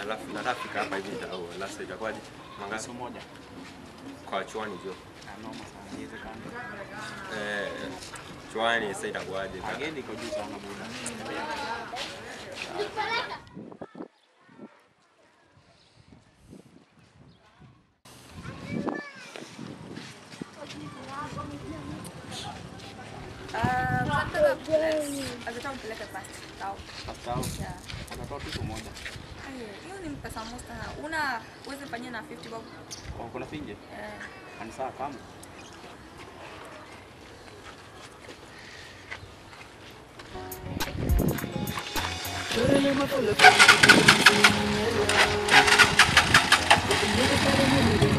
alafu nataka hapa hivi nitao. Last itakuwaje? Mangapi Siku moja. kwa chwani jo? Ah, noma sana. Inawezekana. Eh, chwani sasa itakuwaje? Agenda iko juu sana buda. Ah, tunataka place. Akitaka mpeleke past town. Hasta au Yeah. atatoa tu siku moja. Aye, hiyo ni pesa moja sana. Una uweze fanyia na 50 bob. Oh, kuna finje? Eh, Ani saa kama. Thank you.